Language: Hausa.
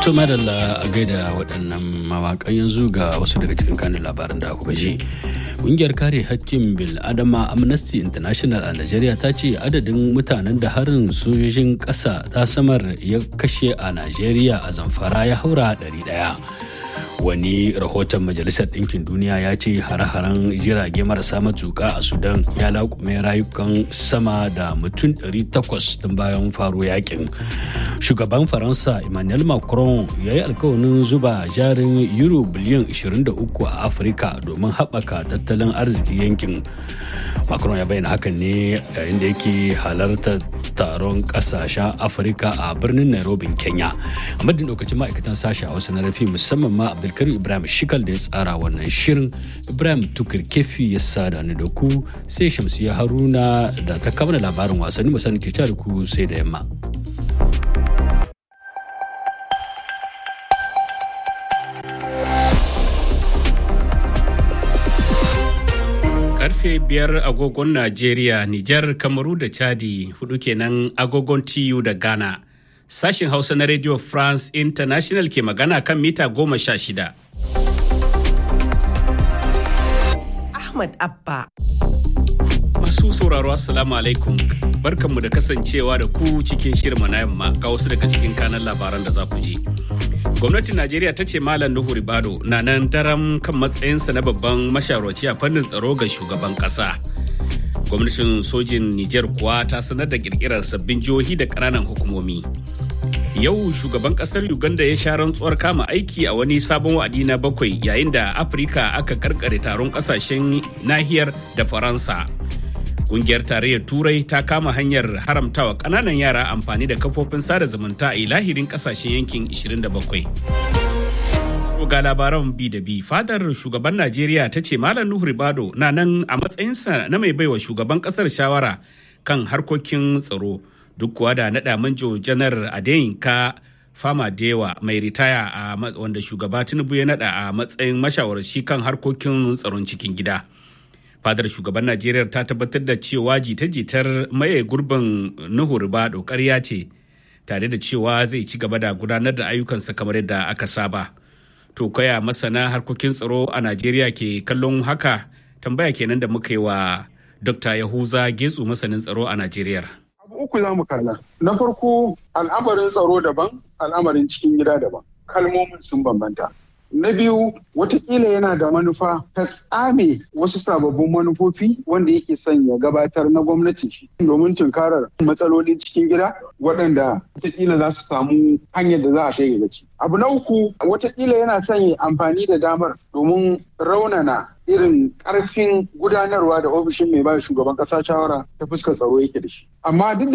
To madalla a gaida waɗannan mawaƙan yanzu ga wasu daga cikin kanin labaran da aka ji. Ƙungiyar kare hakkin bil adama Amnesty International a Najeriya ta ce adadin mutanen da harin sojojin ƙasa ta samar ya kashe a Najeriya a zamfara ya haura ɗari ɗaya. wani rahoton majalisar ɗinkin duniya ya ce hare-haren jirage marasa matuƙa a sudan ya laƙume rayukan sama da mutum 800 tun bayan faro yakin shugaban faransa emmanuel macron ya yi alkawarin zuba jarin euro biliyan 23 a afirka domin haɓaka tattalin arziki yankin macron ya bayyana hakan ne yayin da yake halartar taron ƙasashen afirka a birnin nairobi kenya a madadin lokacin ma'aikatan sashi a wasu na rafi musamman ma abdulkarim ibrahim shikal da ya tsara wannan shirin ibrahim tukur kefi ya sada ni da ku sai shamsiya haruna da ta kama labarin wasanni musamman ke da ku sai da yamma. karfe biyar agogon Najeriya, Nijar, Kamaru da Chadi hudu kenan agogon TU da Ghana. Sashin Hausa na Radio France International ke magana kan mita goma sha shida. Ahmad Abba. Masu sauraro Assalamu alaikum. Barkanmu da kasancewa da ku cikin shirma na yamma ga wasu daga cikin kanan labaran da za ku ji. gwamnatin najeriya ta ce malam nuhu ribado na nan daram kan matsayinsa na babban mashawarci a fannin tsaro ga shugaban kasa gwamnatin sojin niger kuwa ta sanar da kirkirar sabbin jihohi da kananan hukumomi yau shugaban kasar uganda ya sha rantsuwar kama aiki a wani sabon wa'adi na bakwai yayin da afirka aka karkare taron kasashen nahiyar da faransa Kungiyar tarayyar Turai ta kama hanyar haramtawa ƙananan yara amfani da kafofin sada zumunta a lahirin ƙasashen yankin 27. ga labaran bi da bi fadar shugaban Najeriya ta ce Malam Nuhu Ribado na nan a matsayinsa na mai baiwa shugaban ƙasar shawara kan harkokin tsaro duk kuwa da naɗa manjo janar Adeyinka Fama Dewa mai ritaya a wanda shugaba Tinubu ya naɗa a matsayin mashawarci kan harkokin tsaron cikin gida. fadar shugaban najeriya ta tabbatar da cewa jita-jitar maye gurbin nuhu ribado ƙarya ce tare da cewa zai ci gaba da gudanar da ayyukansa kamar yadda aka saba to kaya masana harkokin tsaro a najeriya ke kallon haka tambaya kenan da muka yi wa dr yahuza getsu masanin tsaro a najeriya abu uku za mu kalla na farko al'amarin tsaro daban al'amarin cikin gida daban kalmomin sun bambanta Na biyu watakila yana da manufa ta tsame wasu sababbin manufofi wanda yake son ya gabatar na gwamnati shi domin tunkarar matsalolin cikin gida waɗanda watakila za su samu hanyar da za a shege gaci. Abu na uku watakila yana son ya amfani da damar domin raunana irin ƙarfin gudanarwa da ofishin mai ba shugaban ƙasa shawara ta fuskar tsaro yake da shi. Amma duk